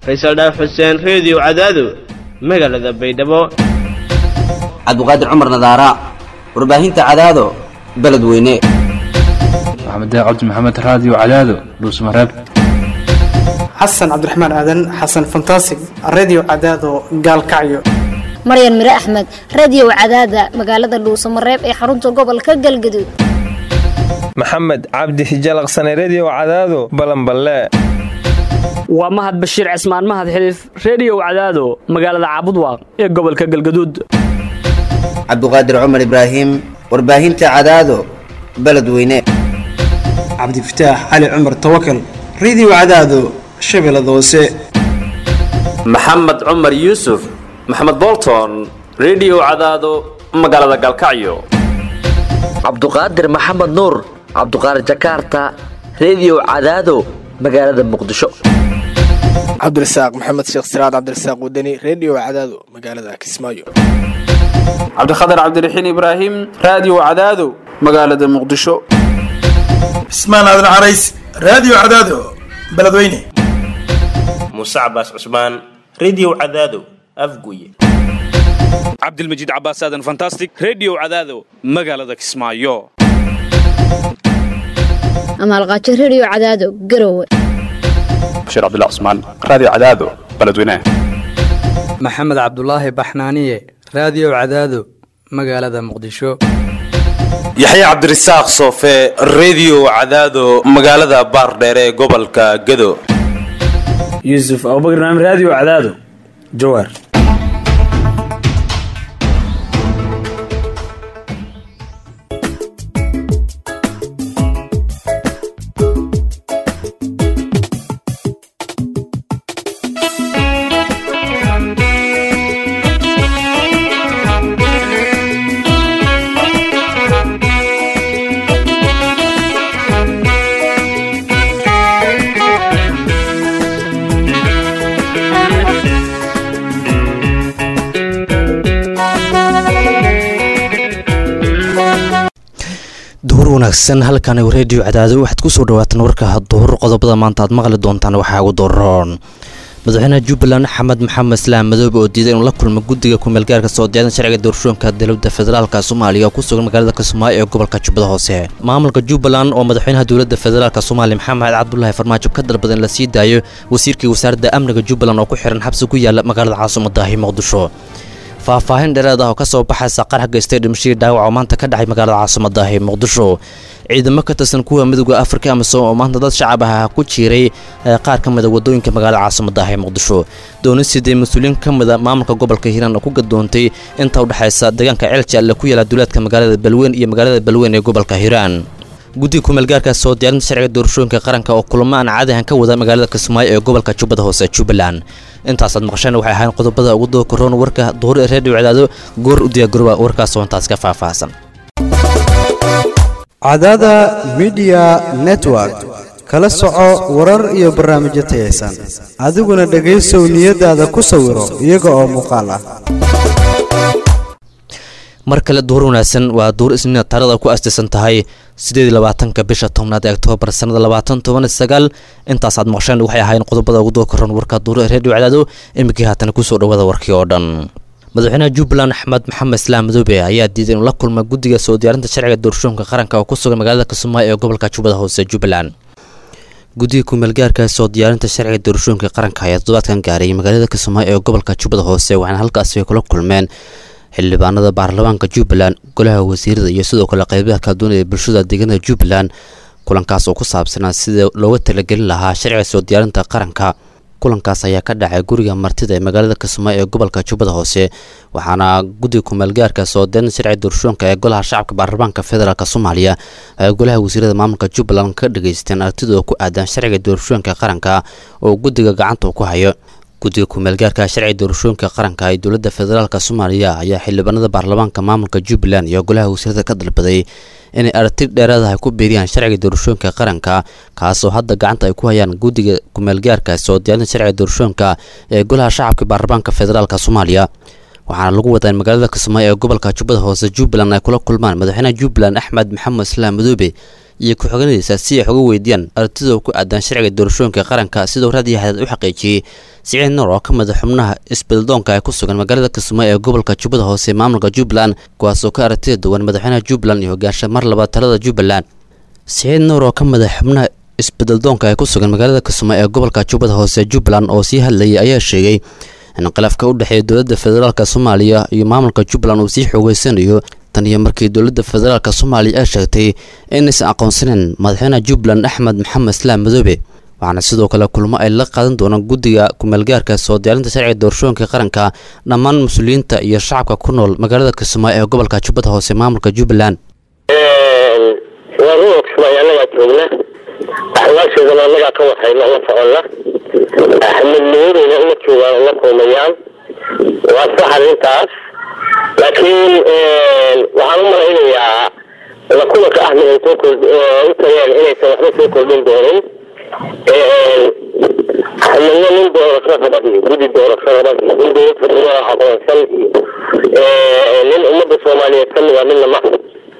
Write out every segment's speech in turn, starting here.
faysal dhaaf xuseen reediyo cadaado magaalada baydhabo cabdiqaadir cumar nadaara warbaahinta cadaado beledweyne maxamed cabdi maxamed raadiyo cadaado dhuusmareeb xasan cabdiraxmaan aadan xasan fantasig redio cadaado gaalkacyo maryan mire axmed radiyow cadaada magaalada dhuusamareeb ee xarunta gobolka galgaduud maxamed cabdi hijalaqsane rediyow cadaado balanballe waa mahad bashiir cismaan mahad xiliif rediyow cadaado magaalada caabudwaaq ee gobolka galgaduud cabdiqaadir cumar ibraahim warbaahinta cadaado beledweyne cabdifataax cali cumar tawakal redio cadaado shabeellada hoose maxamed cumar yuusuf maxamed bolton rediyow cadaado magaalada galkacyo cabduqaadir maxamed nuur cabduqaadir jakarta rediyow cadaado magaalada muqdisho cabdirasaaq maxamed sheekh siraad cabdirasaaq wadani rediyo cadaado magaalada kismaayo cabdikhatar cabdiraxiin ibraahim raadiyo cadaado magaalada muqdisho cismaan aadan carays raadiyo cadaado beledweyne muuse cabaas cusmaan rediyo cadaado afguye cabdilmajiid cabaas aadan fantastic rediyo cadaado magaalada kismaayo amaalqaajo rediyo cadaado garowe bashiir cabdullah cusmaan raadiyo cadaado beledweyne maxamed cabdulaahi baxnaaniye raadiyo cadaado magaalada muqdisho yaxye cabdirasaaq soofe rediyo cadaado magaalada baardheere ee gobolka gado yuusuf abubakar naam raadiyo cadaado jawaar duhur wanaagsan halkan reediyo cadaado waxaad kusoo dhawaataan warka duhur qodobada maanta aad maqli doontaan waxaa ugu doroon madaxweynaha jubbaland axmed maxamed islaam madoobe oo diiday inuu la kulmo guddiga kumeelgaarka soo diyaadan sharciga doorashooyinka dowladda federaalka soomaaliya oo ku sugan magaalada kismaayo ee gobolka jubbada hoose maamulka jubbaland oo madaxweynaha dowladda federaalk soomaaliya maxamed cabdulaahi farmaajo ka dalbada in la sii daayo wasiirkii wasaaradda amniga jubbaland oo ku xihan xabsi ku yaala magaalada caasimadaahi muqdisho faahfaahin dheereed ah oo ka soo baxaysa qarax geystay dhimashadii dhaawac oo maanta ka dhacay magaalada caasimadaahi muqdisho ciidamo ka tirsan kuwa midooda afrika amisom oo maanta dad shacab ah ku jiiray qaar ka mida wadooyinka magaalada caasimadaahi muqdisho doonisidee mas-uuliyiin ka mida maamulka gobolka hiiraan oo ku gadoontay inta udhexaysa deegaanka ceeljalle ku yaala duulaadka magaalada balweyn iyo magaalada balweyn ee gobolka hiiraan guddiga kumeelgaarka soo diyaarinta sharciga doorashooyinka qaranka oo kulamo aan caadi ahan ka wada magaalada kismaayo ee gobolka jubbada hoose jubbaland intaasaad maqasheen waxay ahayn qodobada ugu dookaroon warka duhur ee reediyo cadaado goor u diyaagurooba warkaas oo intaas ka faahfaahsan cadaada midiya network kala soco warar iyo barnaamijyo tayaysan adiguna dhegaysow niyadaada ku sawiro iyaga oo muuqaal ah mar kale duhur wanaagsan waa duhur isniina taarada ku astaysan tahay sideed labaatanka bisha tobnaad ee oktoobar sanada labaatan toban sagaal intaasaad maqsheen waxay ahaayeen qodobada ugu dookaroon warka duhur ee reediyo cadaado imikii haatana kusoo dhawaada warkii oo dhan madaxweynaha jubbaland axmed maxamed islaam madoobe ayaa diiday inuu la kulma guddiga soo diyaarinta sharciga doorashooyinka qaranka oo ku sugan magaalada kismaayo ee gobolka jubbada hoose jubbaland guddiga kumeelgaarka soo diyaarinta sharciga doorashooyinka qaranka ayaa toddobaadkan gaaray magaalada kismaayo ee gobolka jubbada hoose waxaana halkaasi kula kulmeen xildhibaanada baarlamaanka jubbaland golaha wasiirada iyo sidoo kale qeybaha kala duwan ee bulshada deegaanada jubbaland kulankaas oo ku saabsanaa sida looga talagelin lahaa sharciga soo diyaarinta qaranka kulankaas ayaa ka dhacay guriga martida ee magaalada kismaayo ee gobolka jubbada hoose waxaana guddiga kumeelgaarka soo diyaarinta sharciga doorashooyinka ee golaha shacabka baarlamaanka federaalk soomaaliya ay golaha wasiirada maamulka jubbaland ka dhageysteen aragtidooda ku aadan sharciga doorashooyinka qaranka oo guddiga gacanta ku hayo guddiga kumeelgaarka sharciga doorashooyinka qaranka ee dowladda federaalk soomaaliya ayaa xildhibaanada baarlamaanka maamulka jubbaland iyo golaha wasiirada ka dalbaday inay aragti dheeraada ay ku biiriyaan sharciga doorashooyinka qaranka kaasoo hadda gacanta ay ku hayaan guddiga kumeelgaarka soo diyaarinta sharciga doorashooyinka ee golaha shacabka baarlamaanka federaalk soomaaliya waxaana lagu wadaa in magaalada kismaayo ee gobolka jubbada hoose jubbaland ay kula kulmaan madaxweynaha jubbaland axmed maxamed islaam madoobe iyo ku-xigeenadiisa si ay xoga weydiiyaan aragtidooda ku aadan sharciga doorashooyinka qaranka siduu raadiyo xadaad u xaqiijiyey siciid nuur oo ka mid a xubnaha isbeddeldoonka ee ku sugan magaalada kismaayo ee gobolka jubbada hoose maamulka jubbaland kuwaasoo ka aragtida duwan madaxweynaha jubbaland iyo hogaansha mar labaad talada jubbaland siciid nuur oo ka mid a xubnaha isbeddeldoonka ee ku sugan magaalada kismaayo ee gobolka jubbada hoose jubbaland oo sii hadlayay ayaa sheegay in khilaafka u dhexeeya dowladda federaalk soomaaliya iyo maamulka jubbaland uu sii xoogeysanayo tan iyo markii dowladda federaalk soomaaliya ay sheegtay inaysan aqoonsaneyn madaxweynaha jubbaland axmed maxamed islaam madoobe waxaana sidoo kale kulmo ay la qaadan doonaan guddiga kumeelgaarka soo diyaarinta sharciga doorashooyinka qaranka dhammaan mas-uuliyiinta iyo shacabka ku nool magaalada kismaayo ee gobolka jubbada hoose maamulka jubbaland waa ruuxa kismaayo annagaa joogna axwaasheedana annagaa ka warhayna la soconna axmed madoobeyna uma joogaan uma kulmayaan waa sax arrintaas laakiin waxaan u malaynayaa la kulanka ahmed ay soo kord u tageen inaysan waxba soo kordhin doonin axmedna nin doorasho raba iyo guddi doorasho raba iyo nin dowlad federal aqoonsan iyo nin ummadda soomaaliyeed ka mida midna ma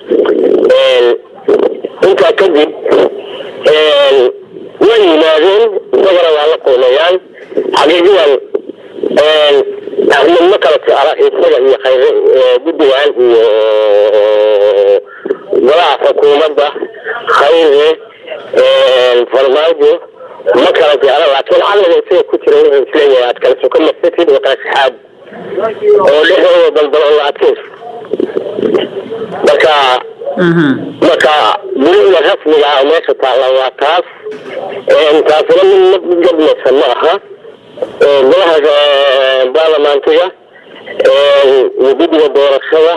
intaa kadib way yimaadeen isagana waa la kulmayaan xaqiiqiyan axmed ma kala jecla isaga iyo khayre guddigan iyo golaha xukuumadda khayre farmaajo ma kala jecla laakiin caqliga isaga ku jira wuxuu isleeyahay aad kala soka marsatid oo kala saxaad oo dhexdooda daldalo la adkayso marka marka gurida rasmiga ah meesha taalla waa taas taasina mid mid gadmaysan ma aha golaha baarlamaantiga iyo guddiga doorashada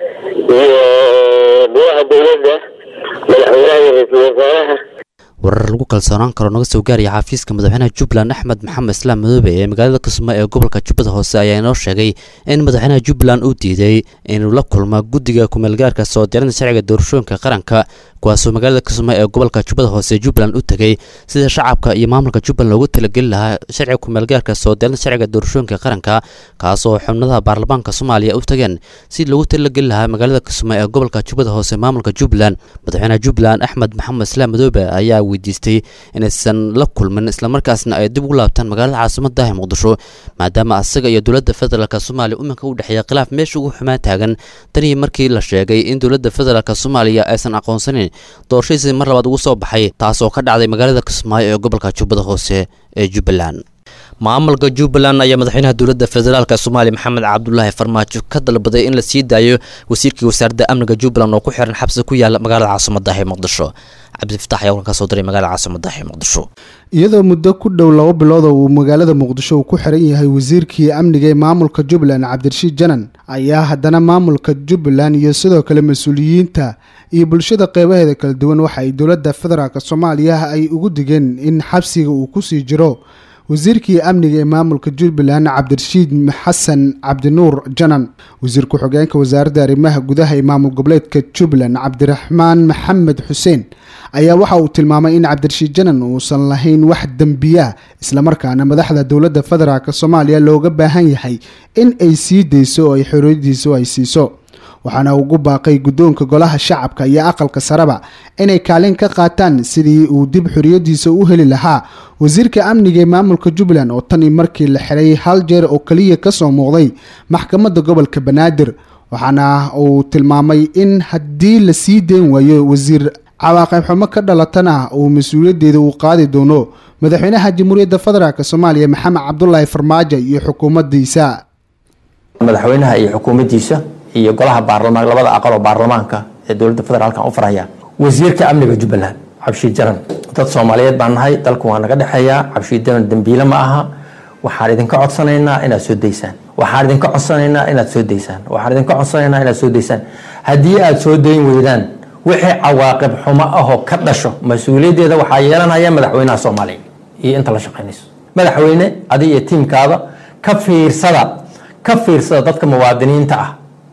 iyo golaha dowladda madaxweynaha iyo ra-iisul wasaaraha warar lagu kalsoonaan karo naga soo gaaraya xafiiska madaxweynaha jubbaland axmed maxamed islaam madoobe ee magaalada kismaayo ee gobolka jubbada hoose ayaa inoo sheegay in madaxweynaha jubbaland uu diiday inuu la kulmo guddiga kumeelgaarka soo diyaarinta sharciga doorashooyinka qaranka kuwaasoo magaalada kismaayo ee gobolka jubbada hoose ee jubbaland u tegay sida shacabka iyo maamulka jubbaland loogu talageli lahaa sharciga kumeelgaarka soo diyaarinta sharciga doorashooyinka qaranka kaasoo xubnadaha baarlamaanka soomaaliya u tageen si loogu talageli lahaa magaalada kismaayo ee gobolka jubbada hoose ee maamulka jubbaland madaxweynaha jubbaland axmed maxamed islaam madoobe ayaa weydiistay inaysan la kulmin islamarkaasna ay dib ugu laabtaan magaalada caasimada ee muqdisho maadaama asaga iyo dowladda federaalk soomaaliya iminka u dhexeeya khilaaf meesha ugu xumaan taagan tanii markii la sheegay in dowladda federaalk soomaaliya aysan aqoonsanin doorashadiisii mar labaad ugu soo baxay taasoo ka dhacday magaalada kismaayo ee gobolka jubbada hoose ee jubbaland maamulka jubbaland ayaa madaxweynaha dowladda federaalk soomaaliya maxamed cabdulaahi farmaajo ka dalbaday in la sii daayo wasiirkii wasaaradda amniga jubbaland oo ku xiran xabsi ku yaala magaalada caasimada ee muqdisho cabdifatax ayaa warkan ka soo diray magaalada caasimada ee muqdisho iyadoo muddo ku dhow laba bilood oo uu magaalada muqdisho uu ku xiran yahay wasiirkii amniga ee maamulka jubbaland cabdirashiid janan ayaa haddana maamulka jubbaland iyo sidoo kale mas-uuliyiinta iyo bulshada qeybaheeda kala duwan waxa ay dowladda federaalk soomaaliya ay ugu digeen in xabsiga uu kusii jiro wasiirkii amniga ee maamulka jubbaland cabdirashiid xasan cabdinuur janan wasiir ku-xigeenka wasaaradda arrimaha gudaha ee maamul goboleedka jubbaland cabdiraxmaan maxamed xuseen ayaa waxa uu tilmaamay in cabdirashiid janan uusan lahayn wax dembiya islamarkaana madaxda dowladda federaalk soomaaliya looga baahan yahay in ay sii dayso oo ay xoriyadiisu ay siiso waxaana ugu baaqay guddoonka golaha shacabka iyo aqalka sareba inay kaalin ka qaataan sidii uu dib xoriyadiisa u heli lahaa wasiirka amniga ee maamulka jubbaland oo tanii markii la xiray hal jeer oo keliya kasoo muuqday maxkamadda gobolka banaadir waxaana uu tilmaamay in haddii la sii deyn waayo wasiir cawaaqib xumo ka dhalatana uu mas-uuliyaddeeda uu qaadi doono madaxweynaha jamhuuriyadda federaalk soomaaliya maxamed cabdulaahi farmaajo iyo xukuumaddiisa madaxweynaha iyo xukuumaddiisa iyo golaha baarlamaan labada aqal oo baarlamaanka ee dowladda federaalkan u faraya wasiirka amniga jubbaland cabshiid jaran dad soomaaliyeed baan nahay dalku waa naga dhexeeyaa cabshiid jaran dembiile ma aha waxaan idinka codsanaynaa inaad soo daysaan waxaan idinka codsanaynaa inaad soo daysaan waxaan idinka codsanaynaa inaad soo daysaan haddii aad soo dayn weydaan wixii cawaaqib xumo ahoo ka dhasho mas-uuliyaddeeda waxaa yeelanaya madaxweynaha soomaaliya iyo inta la shaqaynayso madaxweyne adi iyo tiimkaada ka fiirsada ka fiirsada dadka muwaadiniinta ah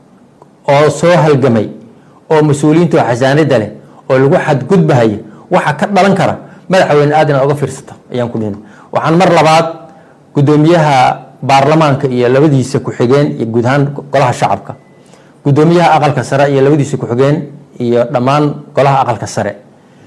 oo soo halgamay oo mas-uuliyiinta oo xasaanada leh oo lagu xadgudbahaya waxa ka dhalan kara madaxweyne aad inaad oga fiirsato ayaan ku dhihin waxaan mar labaad gudoomiyaha baarlamaanka iyo labadiisa ku-xigeen iyo guud ahaan golaha shacabka gudoomiyaha aqalka sare iyo labadiisa ku-xigeen iyo dhammaan golaha aqalka sare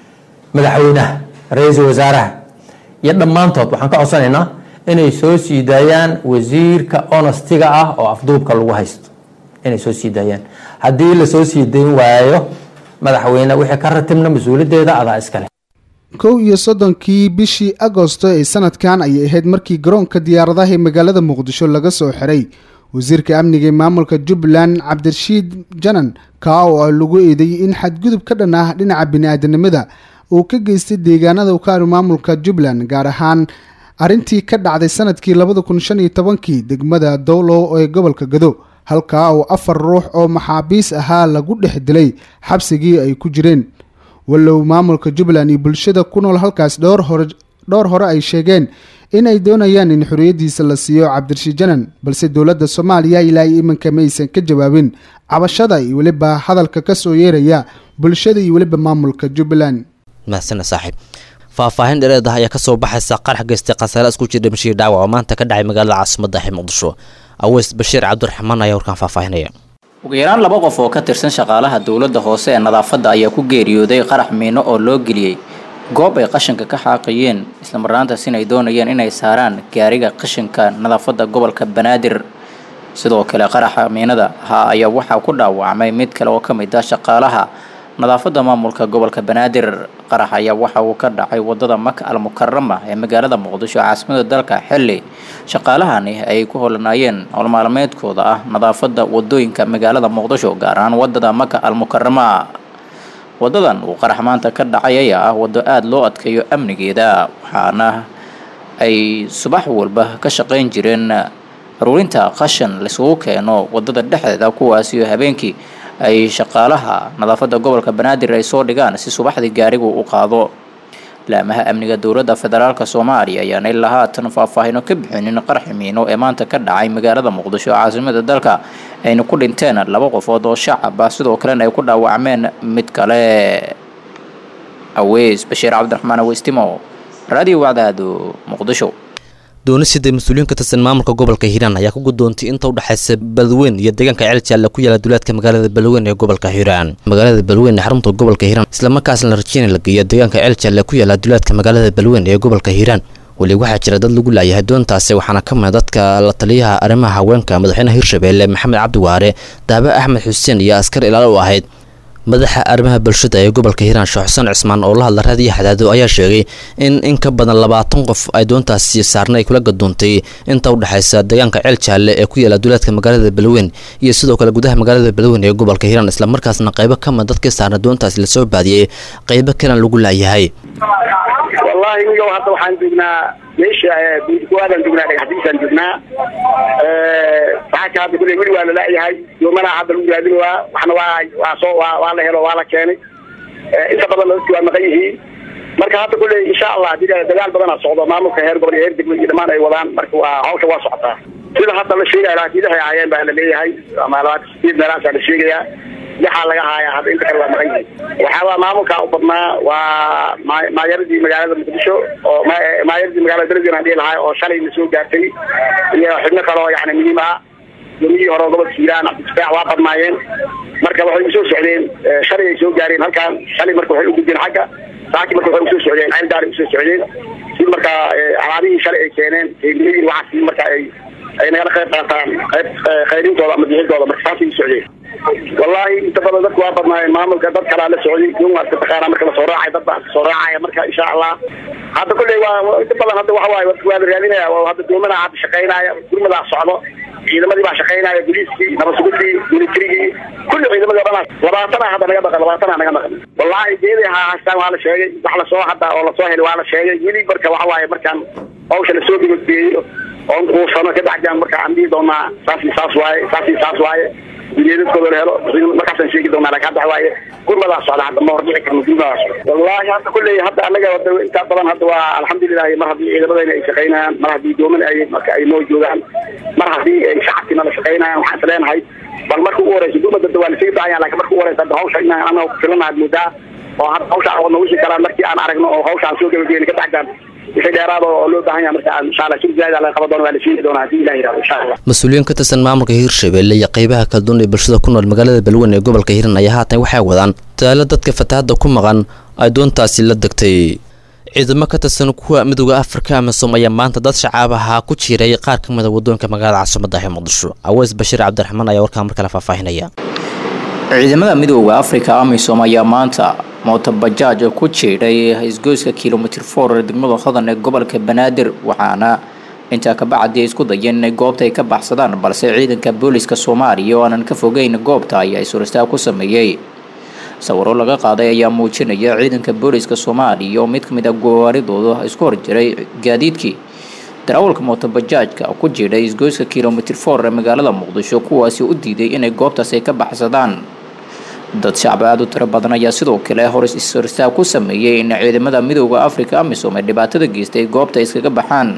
madaxweynaha ra-iisul wasaaraha iyo dhammaantood waxaan ka codsanaynaa inay soo sii daayaan wasiirka onastiga ah oo afduubka lagu haysto inay soo sii daayaan haddii lasoo sii dayn waayo madaxweyne wixii ka ratibna mas-uuliyaddeeda adaa iskale kow iyo soddonkii bishii agosto ee sanadkan ayay ahayd markii garoonka diyaaradaha ee magaalada muqdisho laga soo xiray wasiirka amniga ee maamulka jubbaland cabdirashiid janan kaa oo ah lagu eedeeyey in xadgudub ka dhan ah dhinaca bini-aadanimada uu ka geystay deegaanada ukaanu maamulka jubbaland gaar ahaan arrintii ka dhacday sanadkii labada kun shan iyo tobankii degmada dowlow ee gobolka gado halkaa oo afar ruux oo maxaabiis ahaa lagu dhex dilay xabsigii ay ku jireen walow maamulka jubbaland iyo bulshada ku nool halkaas dhowr hore dhowr hore ay sheegeen in ay doonayaan in xorriyaddiisa la siiyo cabdirashiid janan balse dowladda soomaaliya ilaa iyo iminka ma aysan ka jawaabin cabashada iyo weliba hadalka ka soo yeeraya bulshada iyo weliba maamulka jubbaland mahadsana saaxiib faahfaahin dhereed ah ayaa kasoo baxaysa qarax geystay khasaare isku jira dhimashii dhaawac oo maanta ka dhacay magaalada caasimadda ee muqdisho aweys bashiir cabdiraxmaan ayaa warkaan faahfaahinaya ugu yaraan laba qof oo ka tirsan shaqaalaha dowladda hoose ee nadaafadda ayaa ku geeriyooday qarax miino oo loo geliyey goob ay qashinka ka xaaqayeen islamarnaantaasina ay doonayeen inay saaraan gaariga qashinka nadaafadda gobolka banaadir sidoo kale qaraxa miinada ahaa ayaa waxaa ku dhaawacmay mid kale oo ka mid ah shaqaalaha nadaafadda maamulka gobolka banaadir qarax ayaa waxa uu ka dhacay wadada maka al mukarama ee magaalada muqdisho caasimada dalka xilli shaqaalahani ay ku holanaayeen howlmaalmeedkooda ah nadaafadda wadooyinka magaalada muqdisho gaar ahaan wadada maka al mukarama wadadan uu qarax maanta ka dhacay ayaa ah waddo aada loo adkeeyo amnigeeda waxaana ay subax walba ka shaqayn jireen aruurinta qashan laisugu keeno wadada dhexdeeda kuwaasiyo habeenkii ay shaqaalaha nadaafadda gobolka banaadir ay soo dhigaan si subaxdii gaarigu u qaado laamaha amniga dowladda federaalk soomaaliya ayaan ilaa haatan faahfaahino ka bixinin qaraxi miino ee maanta ka dhacay magaalada muqdisho caasimada dalka ayna ku dhinteen laba qofood oo shacab ah sidoo kalena ay ku dhaawacmeen mid kale aweys bashiir cabdiraxmaan aweystimo radio wacdaado muqdisho doonisida mas-uuliyiin ka tirsan maamulka gobolka hiiraan ayaa ku gudoontay inta u dhexaysa balweyn iyo deegaanka ceeljaale ku yaala duleedka magaalada balweyn ee gobolka hiiraan magaalada balweyn ee xarunta gobolka hiiraan islamarkaasna la rajeynay la geeyo deegaanka ceeljaale ku yaala duleedka magaalada balweyn ee gobolka hiiraan weli waxaa jira dad lagu laayahay doontaasi waxaana ka mid dadka la taliyaha arrimaha haweenka madaxweynaha hirshabeelle maxamed cabdi waare daabe axmed xuseen iyo askar ilaalo u ahayd madaxa arrimaha bulshada ee gobolka hiiraan sheekh xuseen cismaan oo la hadla raadiyo xadaado ayaa sheegay in in ka badan labaatan qof ay doontaasi saarna ay kula gadoontay inta u dhexaysa deegaanka ceel jaalle ee ku yaala duleedka magaalada balweyn iyo sidoo kale gudaha magaalada balweyn ee gobolka hiiraan islamarkaasna qaybo ka mid dadkii saarna doontaasi lasoo baadiyey qaybo kalan lagu laayahay wallahi niyow hadda waxaan joognaa meesha buudkuwaadaan joognaa dhagaxdiisaan joognaa saxaaka hadda kulley weli waa la laayahay yoomana hadda lagu raadinaya waxna waa waa soo waa waa la helo waa la keenay inta badan dadki waa maqan yihiin marka hadda kulley insha allah hadii dagaal badanaa socdo maamulka heer gobol iyo heer degmo iyo dhammaan ay wadaan marka waa hawsha waa socotaa sida hadda la sheegaya laakiidahay ahaayeen baa la leeyahay ama labaatan sideed meelahaasaa la sheegayaa lixaa laga haaya hadda inta kale waa maqan yihiin waxaa waa maamulka u badnaa waa maa- maayaradii magaalada muqdisho oo ma- maayaradii magaalada beledweyne aan dhihi lahaa oo shalay na soo gaartay iyo xubno kale oo yani muhiim ah gomiyihii hore oo gobolka hiiraan cabdifaax waa badnaayeen marka waxay usoo socdeen eh, shalay ay soo gaareen halkan shalay marka waxay u gudbeen xagga saaki marka waxay usoo socdeen ceel gaari usoo socdeen si marka eh, alaabihii shalay ay keeneen keegmihii waxaas si marka ay ay nagala qayb qaataan qayb eh, qayrintooda ama bixintooda marka saasay u socdeen wallahi inta badan dadku waa badnaayeen maamulka dad kalaa la socday yun waa iska taqaanaa marka lasoo raacay dad baa iska soo raacaya marka insha allah hadda kulley waa waa- inta badan hadda waxa waaye dadku waa la raadinaya waa hadda doomana hadda shaqaynaya gurmadaa socdo ciidamadii baa shaqaynaya booliiskii nabasugudii militarigii kulli ciidamadii oo dhan labaatana hadda naga maqan labaatana naga maqan wallahi geeday ha haystaan waa la sheegay wax lasoo hadda oo lasoo helay waa la sheegay weli marka waxa waaye markaan hawsha lasoo gabagbeeyo oon kuusano ka dacjaan marka aan dhihi doonaa saas iyo saas waaye saas iyo saas waaye ujeedadkooda la helo markaasaan sheegi doonaa laakiin hadda waxa waaye gurmadaa socda hadda ma hordhici karno gurmadaa socda wallahi hadda kulley hadda anaga hadda intaa badan hadda waa alxamdulilahi mar haddii ciidamadayna ay shaqaynayaan mar haddii dooman ay marka ay noo joogaan mar haddii ay shacabkiina la shaqaynayaan waxaan isleenahay bal marka ugu horeysa gurmada hadda waa lasii daayaan laakiin marka ugu horeysa hadda hawsha inaan anaga ku filanaad moodaa oo hadda hawsha aan wadna wixii kalaan markii aan aragno oo hawsha aan soo gabageyna ka dacjaan wixii dheeraada oo loo baahan yahay marka aan insha allah shir zaada laga qaban doono waa la sheegi doonaa haddii ilahi yidhahdo insha allah mas-uuliyiin ka tirsan maamulka hiirshabelle iyo qaybaha kala duwan ee bulshada ku nool magaalada balweyn ee gobolka hiiraan ayaa haatan waxay wadaan dadaalo dadka fatahaadda ku maqan ay doontaasi la degtay ciidamo ka tirsan kuwa midooda afrika amisom ayaa maanta dad shacaabaha ku jiiray qaar ka mida wadoonka magaalada caasimada ee muqdisho aweys bashiir cabdiraxmaan ayaa warkaa mar kale faahfaahinaya ciidamada midooda afrika amisom ayaa maanta mootobajaaj ku jiidhay isgoyska kilomitr for degmada hodan ee gobolka banaadir waxaana intaa kabacdi ay isku dayeen inay goobta ay ka baxsadaan balse ciidanka booliska soomaaliya oo aanan ka fogeyn goobta ayaa isuristaag ku sameeyey sawiro laga qaaday ayaa muujinaya ciidanka booliska soomaaliya oo mid ka mid a gowaaridooda isku horjiray gaadiidkii darawalka mootobajaajka ku jiidhay isgoyska kilomitr for ee magaalada muqdisho kuwaasi u diiday inay goobtaas ay ka baxsadaan dad shacbi aada u tiro badan ayaa sidoo kale hor isristaag ku sameeyey in ciidamada midooda afrika amisom ee dhibaatada geystay goobta iskaga baxaan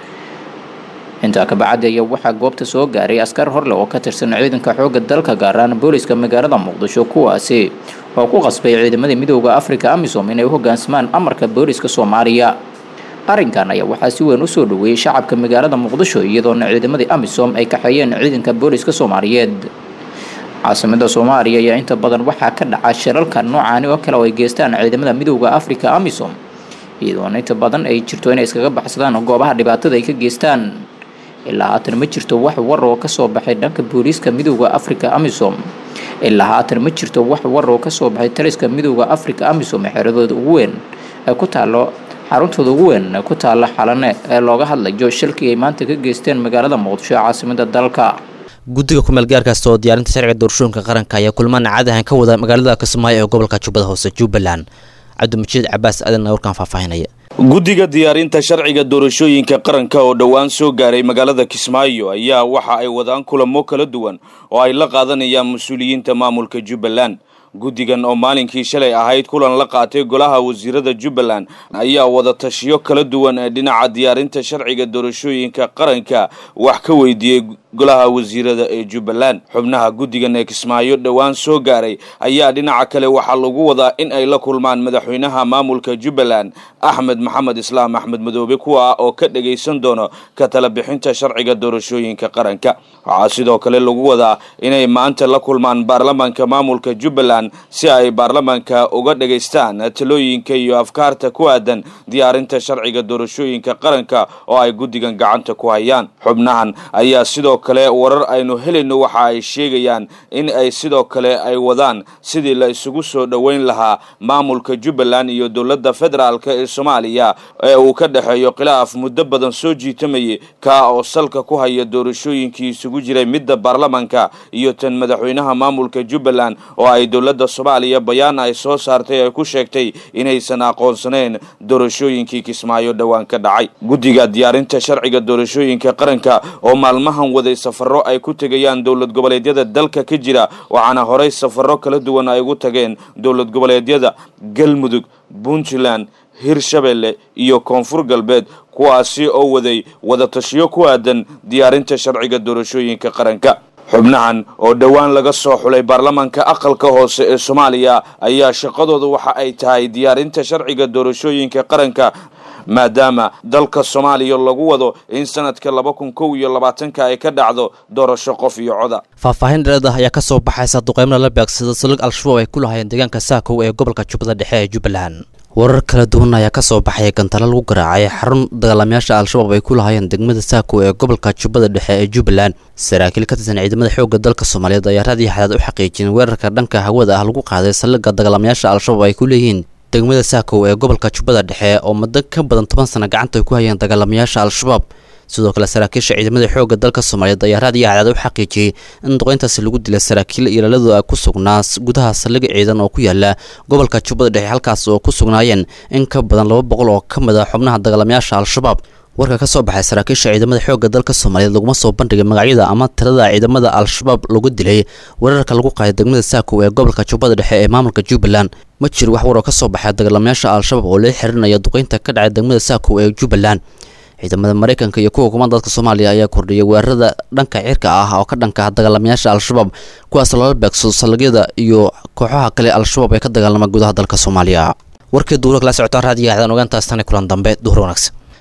intaa kabacdi ayaa waxaa goobta soo gaaray askar horleh oo ka tirsan ciidanka xoogga dalka gaaraan booliska magaalada muqdisho kuwaasi oo ku qasbay ciidamadii midooda afrika amisom inay u hogaansamaan amarka booliska soomaaliya arrinkan ayaa waxaa si weyn usoo dhaweeyey shacabka magaalada muqdisho iyadoona ciidamadii amisom ay kaxeeyeen ciidanka booliska soomaaliyeed caasimada soomaaliya ayaa inta badan waxaa ka dhaca shirarka noocaani oo kale oo ay geystaan ciidamada midooda afrika amisom iyadoona inta badan ay jirto inay iskaga baxsadaan goobaha dhibaatada ay ka geystaan ilaa haatan ma jirto wax war oo kasoo baxay dhanka booliiska midooda afrika amisom ilaa haatan ma jirto wax war oo kasoo baxay taliska midooda afrika amisom ee xeradooda ugu weyn ee ku taalo xaruntooda ugu weyn ee ku taalla xalane ee looga hadlayo shilkii ay maanta ka geysteen magaalada muqdisho ee caasimada dalka guddiga kumeel gaarkaasta oo diyaarinta sharciga doorashooyinka qaranka ayaa kulmaan caadahan ka wada magaalada kismaayo ee gobolka jubbada hoose jubbaland cabdimajiid cabaas aadan warkaan faahfaahinaya guddiga diyaarinta sharciga doorashooyinka qaranka oo dhowaan soo gaaray magaalada kismaayo ayaa waxa ay wadaan kulamo kala duwan oo ay la qaadanayaan mas-uuliyiinta maamulka jubbaland guddigan oo maalinkii shalay ahayd kulan la qaatay golaha wasiirada jubbaland ayaa wada tashiyo kala duwan ee dhinaca diyaarinta sharciga doorashooyinka qaranka wax ka weydiiyey golaha wasiirada ee jubbaland xubnaha guddigan ee kismaayo dhowaan soo gaaray ayaa dhinaca kale waxaa lagu wadaa in ay la kulmaan madaxweynaha maamulka jubbaland axmed maxamed islaam axmed madoobe kuwa oo ka dhagaysan doono ka tala bixinta sharciga doorashooyinka qaranka waxaa sidoo kale lagu wadaa inay maanta la kulmaan baarlamaanka maamulka jubbaland si ay baarlamaanka uga dhagaystaan talooyinka iyo afkaarta ku aadan diyaarinta sharciga doorashooyinka qaranka oo ay guddigan gacanta ku hayaan xubnahan ayaa sidoo kale warar aynu helayno waxa ay sheegayaan in ay sidoo kale ay wadaan sidii la isugu soo dhoweyn lahaa maamulka jubbaland iyo dowladda federaalk ee soomaaliya ee uu ka dhexeeyo khilaaf muddo badan soo jiitamayay kaa oo salka ku haya doorashooyinkii isugu jiray midda baarlamaanka iyo tan madaxweynaha maamulka jubbaland oo ay dowladda soomaaliya bayaan ay soo saartay ay ku sheegtay inaysan aqoonsanayn doorashooyinkii kismaayo dhowaan ka dhacay guddiga diyaarinta sharciga doorashooyinka qaranka oo maalmahan waday safaro ay ku tegayaan dowlad goboleedyada dalka ka jira waxaana horey safaro kala duwan ay ugu tageen dowlad goboleedyada galmudug puntland hirshabelle iyo koonfur galbeed kuwaasi oo waday wadatashiyo ku aadan diyaarinta sharciga doorashooyinka qaranka xubnahan oo dhowaan laga soo xulay baarlamaanka aqalka hoose ee soomaaliya ayaa shaqadooda waxa ay tahay diyaarinta sharciga doorashooyinka qaranka maadaama dalka soomaaliya lagu wado in sanadka laba kun kow iyo labaatanka ay ka dhacdo doorasho qof iyo coda faahfaahin dhereed ah ayaa ka soo baxaysa duqeymada la beegsada salig al-shabaab ay ku lahaayeen deegaanka saakow ee gobolka jubbada dhexe ee jubbaland warar kala duwan ayaa ka soo baxaya gantalo lagu garaacay xarun dagaalamayaasha al-shabaab ay ku lahaayeen degmada saako ee gobolka jubbada dhexe ee jubbaland saraakiil ka tirsan ciidamada xoogga dalka soomaaliyeed ayaa raadiyo xadaad u xaqiijiyeen weerarka dhanka hawada ah lagu qaaday saldhigga dagaalamayaasha al-shabaab ay ku leeyihiin degmada saakow ee gobolka jubbada dhexe oo muddo ka badan toban sano gacanta ay ku hayeen dagaalamayaasha al-shabaab sidoo kale saraakiisha ciidamada xoogga dalka soomaaliyeed ayaa raadiyo xadaad u xaqiijiyey in duqeyntaasi lagu dilay saraakiil ilaaladooda ku sugnaa gudaha saldhig ciidan oo ku yaala gobolka jubbada dhexe halkaas oo ku sugnaayeen in ka badan laba boqol oo ka mid a xubnaha dagaalamayaasha al-shabaab warka ka soo baxay saraakiisha ciidamada xoogga dalka soomaaliyeed laguma soo bandhigay magacyada ama tirada ciidamada al-shabaab lagu dilay weerarka lagu qaaday degmada saakow ee gobolka jubbada dhexe ee maamulka jubbaland ma jiro wax war oo ka soo baxay dagaalamayaasha al-shabaab oo lala xirinaya duqeynta ka dhacay degmada saakow ee jubbaland ciidamada maraykanka iyo kuwa kuman dadka soomaaliya ayaa kordhiyay weerarada dhanka cirka ah oo ka dhanka ah dagaalamayaasha al-shabaab kuwaas loola beegsado saldhigyada iyo kooxaha kale al-shabaab ee ka dagaalama gudaha dalka soomaaliya warkii duura kala socotaan raadiyo axdaan ogaantaas tani kulan dambe duhur wanaagsan